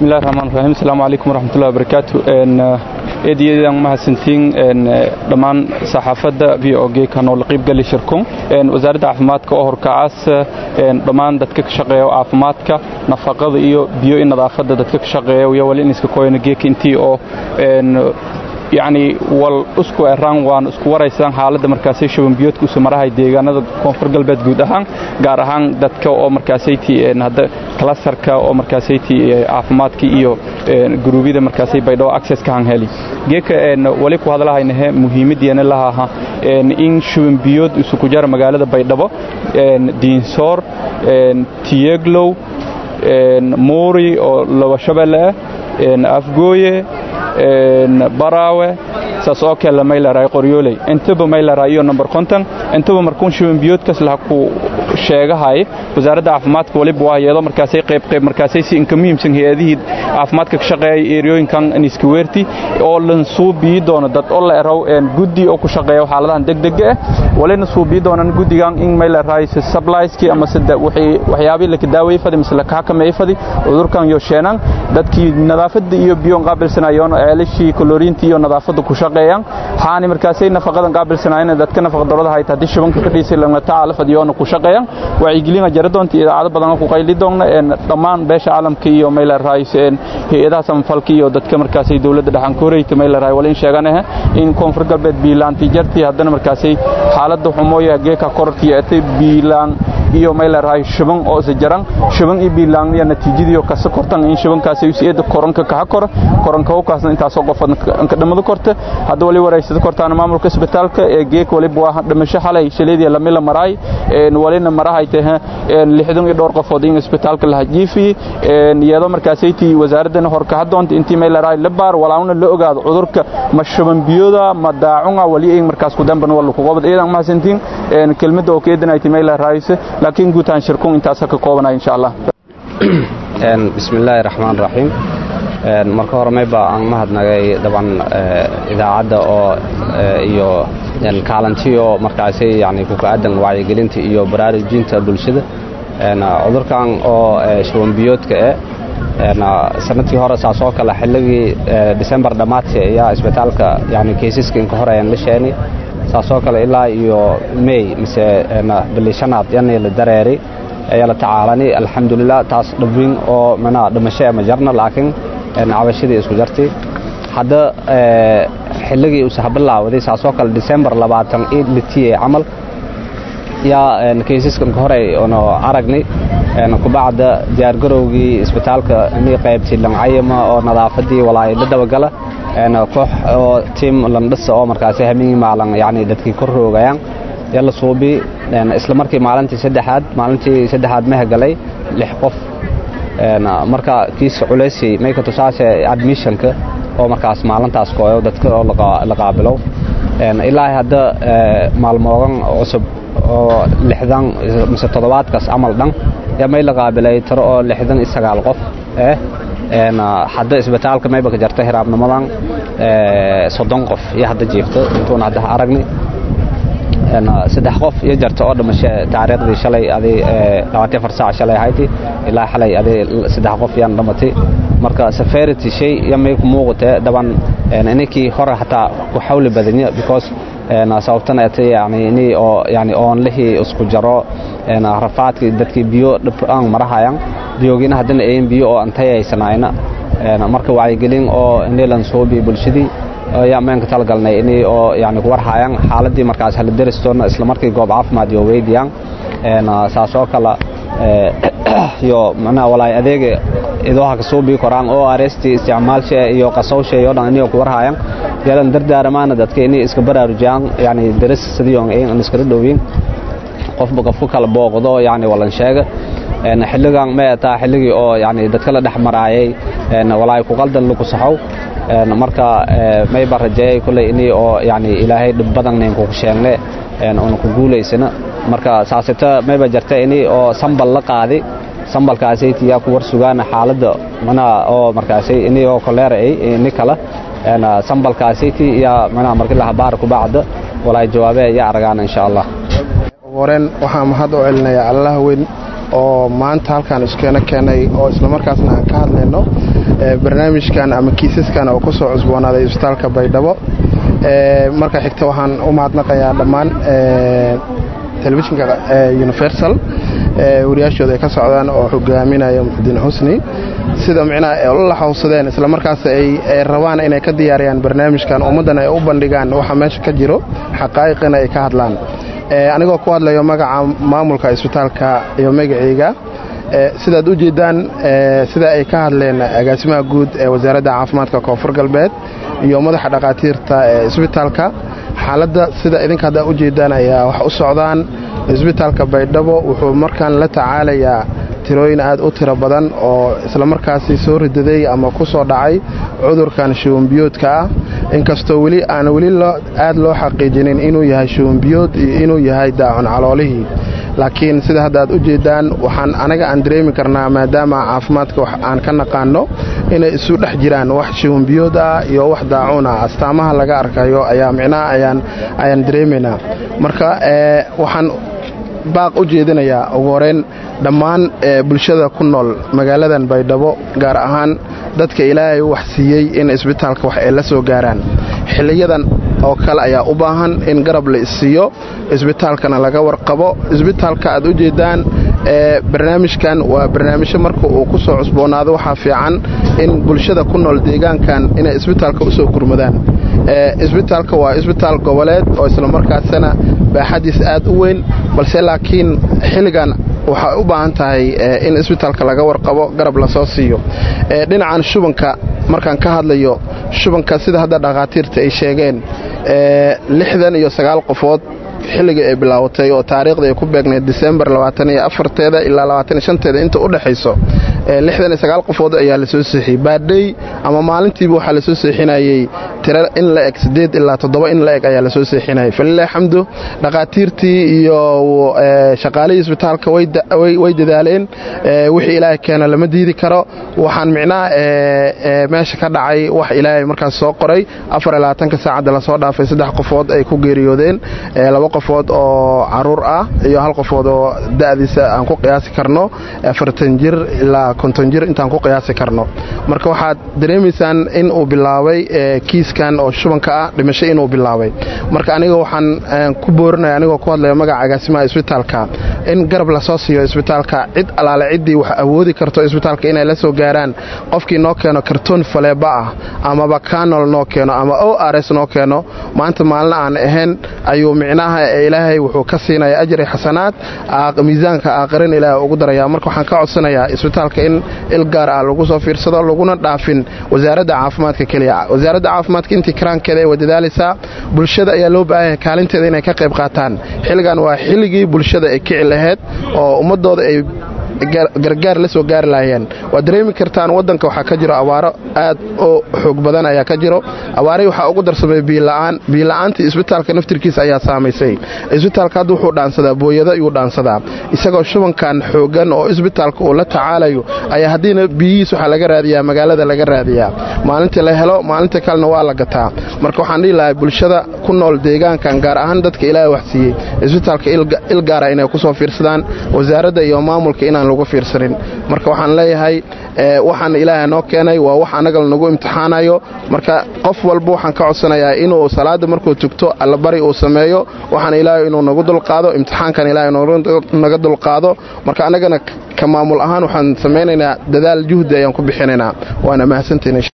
bismillahi raxmaan raxiim asalaamu calaykum waraxmatullahi wabarakaatu eedayadan mahadsantiin dhammaan saxaafadda v o g kanoo la qiibgali shirkun wasaaradda caafimaadka oo horkacaas dhammaan dadka ka shaqeeya caafimaadka nafaqada iyo biyo i nadaafadda dadka ka shaqeeya iyo wali in iska koyana geeka intii oo yacni wal isku eraan waan isku waraysaan xaaladda markaasay shabanbiyoodka usu marahay deegaanada koonfur galbeed guud ahaan gaar ahaan dadka oo markaasayti hadda kalasarka oo markaasayti caafimaadka iyo guruubyada markaasay baydhabo access ka hanheli geeka wali ku hadlahaynahe muhiimaddeena lahaha in shabanbiyood isu ku jara magaalada baydhabo diinsoor tiyeglow muuri oo laba shabeelle ah afgooye baraawe saas oo kale maylaray qoryooley intaba maylaray iyo number konton intaba markuun shibanbiyoodkas laha ku sheegahay wasaaradda caafimaadka waliba waa iyadoo markaasay qayb qayb markaasay si inka muhiimsan hay-adihii caafimaadka ka shaqeeyay eriyooyinkan niskaweerti oo lan suubii doono dad oo la eraw guddi oo ku shaqeeya xaaladahan degdega ah walina suubii doonan guddigan in maylaray supplieski ama sida waxyaabii laka daaway fadi mise laka xakameey fadi cudurkan iyo sheenan dadkii nadaafadda iyo biyo qaabilsanayoon ceelashii koloriintii iyo nadaafadda ku shaqeeyaan xaani markaasay nafaqadan qaabilsanayeen dadka nafaqa darada hayta haddii shubanka ka dhiisay lana tacaala fadiyoona ku shaqeeyaan wacyigelina jara doonta idaacado badan ku qayli doonna dhammaan beesha caalamka iyo mayla raayis hay-adaha samafalka iyo dadka markaasay dowladda dhaxan koreyta mayla raay wala in sheeganahe in koonfur galbeed biilaanti jartii haddana markaasay xaaladda xumooya geeka korortii atay biilaan iyo mayla raay shuban oo isa jaran shuban iyo biilaan iyo natiijadii kasa kortan in shubankaasay usiyeeda koronka kaha kora koronka howkaasna intaasoo qof anka dhamada korta hadda wali waraysada kortaana maamulka isbitaalka ee geek waliba waa dhimasho xalay shaleedii lamila maraay walina marahay tahe lixdan iyo dhowr qofood in isbitaalka la hajiifiyey iyadoo markaasaytii wasaaradana horkaha doonta intii mayla raay la baar walaawna la ogaado cudurka ma shuban biyooda ma daacunga wali ay markaas ku damban wala ku qobad iidan mahadsantiin kelmadda oo keedanayti mayla raayse laakiin guutaan shirkun intaas ka koobanaya insha allah bismillaahi raxmaan raxiim marka hore mayba aan mahadnagay daban idaacadda oo iyo kaalantiyo markaasi yani kuka-aadan wacyigelinta iyo baraarujinta bulshada cudurkan oo shubanbiyoodka eh sanadkii hore saasoo kale xilligii december dhammaadka ayaa isbitaalka yani kaysaska inka hore ayaan la sheeni saasoo kale ilaa iyo may mise bili shanaad yani la dareeray ayaa la tacaalani alxamdulilah taas dhaweyn oo manaa dhimasho ma jarna laakiin cabashadii isku jartay hadda xilligii usaha bilaawaday saasoo kale december labaatan iid litiye camal yaa kaysaskan ka hore ono aragnay kubacda diyaargarowgii isbitaalka inay qaybtay lancayama oo nadaafadii walaay la dabagala koox oo tiim landhisa oo markaasi hamingii maalan yani dadkii kor roogayaan yaa la suubi isla markii maalintii saddexaad maalintii saddexaad meha galay lix qof marka kiiska culaysay mayka tusaase admissionka oo markaas maalintaas kooyo dadka oo la qaabilo ilaa hadda maalmoogan cusub oo lixdan mise toddobaadkaas camal dhan yaa may la qaabilay tiro oo lixdan iyo sagaal qof eh hadda isbitaalka mayba ka jarta hiraabnimadan soddon qof iyo hadda jiifto intuuna hadda aragni saddex qof iyo jarta oo dhimasho taariikhdii shalay aday labaatan afar saac shalay ahayti ilaa xalay aday saddex qof yaan dhamatay marka severity shay yamay ku muuqatee daban ininkii hore hataa ku xawli badanya because sababtana atay yani ini oo yani oonlihii isku jaro rafaadkii dadkii biyo dhibaan marahayaan biyogiina haddana ayin biyo oo antayaysanayna marka wacyigelin oo inilan soobi bulshadii ayaa meenka talagalnay inay oo yani ku warhayaan xaaladii markaas hala deristoona isla markii goob caafimaad iyo weydiyaan saasoo kale iyo macnaha walaay adeega idooha kasoo bii koraan oo areestii isticmaalsha iyo qasowsha iyo dhan inay ku warhayaan yalan dardaaramaana dadka inay iska baraarujiyaan yani deris sidii on in iskala dhowyin qofba qofku kala booqdo yani walan sheega xilligan ma taa xilligii oo yani dadka la dhex maraayay walaay ku qaldan lagu saxow marka mayba rajeeyay kulley inii oo yani ilaahay dhib badannayn kugu sheegne una ku guulaysana marka saasita mayba jarta inii oo sambal la qaadi sambalkaasaytii yaa ku war sugaana xaaladda manaa oo markaasay inii oo koleera ay ini kala sambalkaasaytii yaa manaa markii la habaar ku bacda walaay jawaabee yaa aragaana insha allah horeen waxaan mahad u celinayaa allah weyn oo maanta halkaan iskeena keenay oo islamarkaasna aan ka hadlayno barnaamijkan ama kiisaskan oo ku soo cusboonaaday isbitaalka baydhabo marka xigta waxaan u mahadnaqayaa dhammaan telefishinka universal wariyaashooda ay ka socdaan oo hogaaminaya muxudiin xusni sida micnaha la xawsadeen islamarkaas ay rabaan inay ka diyaariyaan barnaamijkan ummaddan ay u bandhigaan waxa meesha ka jiro xaqaa'iqina ay ka hadlaan anigoo ku hadlayo magaca maamulka isbitaalka iyo magacayga sidaad u jeeddaan sida ay ka hadleen agaasimaha guud ee wasaaradda caafimaadka koonfur galbeed iyo madaxa dhakhaatiirta ee isbitaalka xaaladda sida idinka haddaa u jeeddaan ayaa wax u socdaan isbitaalka baydhabo wuxuu markaan la tacaalayaa tirooyin aad u tiro badan oo islamarkaasi soo ridaday ama ku soo dhacay cudurkan shuwanbiyoodka ah inkastoo weli aan weli aad loo xaqiijinin inuu yahay shuwanbiyood iyo inuu yahay daacun caloolihii laakiin sida hadda aad u jeeddaan waxaan anaga aan dareemi karnaa maadaama caafimaadka wax aan ka naqaano inay isu dhex jiraan wax shuwanbiyood ah iyo wax daacuun ah astaamaha laga arkayo ayaa micnaha ayaan dareemaynaa marka waxaan baaq u jeedinayaa ugu horeyn dhammaan bulshada ku nool magaaladan baydhabo gaar ahaan dadka ilaahay wax siiyey in isbitaalka wax ay la soo gaaraan xiliyadan oo kale ayaa u baahan in garab la issiiyo isbitaalkana laga warqabo isbitaalka aad u jeeddaan barnaamijkan waa barnaamijyo marka uu ku soo cusboonaado waxaa fiican in bulshada ku nool deegaankan inay isbitaalka u soo gurmadaan isbitaalka waa isbitaal goboleed oo islamarkaasina baaxadiis aad u weyn balse laakiin xilligan waxay u baahan tahay in isbitaalka laga warqabo garab lasoo siiyo dhinacan shubanka markaan ka hadlayo shubanka sida hadda dhakhaatiirta ay sheegeen lixdan iyo sagaal qofood xilligii ay bilaawatay oo taariikhda ay ku beegnayd disembar aaayoafarteeda ilaa labaatanshanteeda inta u dhexayso lixdan iyo sagaal qofood ayaa lasoo seexiyey baadhay ama maalintiiba waxaa lasoo seexinayey tira in la eg siddeed ilaa toddoba in la eg ayaa lasoo seexinayay falilah xamdu dhakhaatiirtii iyo shaqaalihii isbitaalka way dadaaleen wixii ilaahay keeno lama diidi karo waxaan micnaha meesha ka dhacay wax ilaahay markaas soo qoray afar iyo labaatanka saacadda lasoo dhaafay saddex qofood ay ku geeriyoodeen laba qofood oo caruur ah iyo hal qofood oo da'diisa aan ku qiyaasi karno afartan jir ilaa konton jir intaan ku qiyaasi karno marka waxaad dareemaysaan in uu bilaabay kiiskan oo shubanka ah dhimasho inuu bilaabay marka aniga waxaan ku boorinaya anigoo ku hadlaya magaca agaasimaha isbitaalka in garab lasoo siiyo isbitaalka cid alaale ciddii wax awoodi karto isbitaalka inay la soo gaaraan qofkii noo keeno kartoon faleeba ah amaba kanol noo keeno ama o rs noo keeno maanta maalina aan ahayn ayuu micnaha ilaahay wuxuu ka siinaya ajri xasanaad miisaanka aakhirin ilaahay ugu daraya marka waxaan ka codsanayaa isbitaalka in il gaar ah lagu soo fiirsado laguna dhaafin wasaaradda caafimaadka keliya wasaaradda caafimaadka intii karaankeeda ay wadadaalaysaa bulshada ayaa loo baahanya kaalinteeda inay ka qayb qaataan xilligan waa xilligii bulshada ay kici lahayd oo ummadooda ay gargaar la soo gaari lahaayeen waad dareemi kartaan waddanka waxaa ka jiro abaaro aad u xoog badan ayaa ka jiro abaarihii waxaa ugu darsamay biila'aan biila'aantii isbitaalka naftirkiisa ayaa saamaysay isbitaalka hadda wuxuu dhaansadaa booyado ayuu dhaansadaa isagoo shubankan xoogan oo isbitaalka uu la tacaalayo ayaa haddiina biyihiis waxaa laga raadiyaa magaalada laga raadiyaa maalintii la helo maalinta kalena waa la gataa marka waxaan dhihi lahay bulshada ku nool deegaankan gaar ahaan dadka ilaahay wax siiyey isbitaalka il gaara inay ku soo fiirsadaan wasaaradda iyo maamulka inaan lagu fiirsanin marka waxaan leeyahay waxaan ilaahay noo keenay waa wax annaga lanagu imtixaanayo marka qof walba waxaan ka codsanayaa inuu salaada markuu tugto allabari uu sameeyo waxaan ilaahay inuu nagu dulqaado imtixaankan ilaahay naga dulqaado marka annagana ka maamul ahaan waxaan samaynaynaa dadaal juhdi ayaan ku bixinaynaa waana mahadsantahin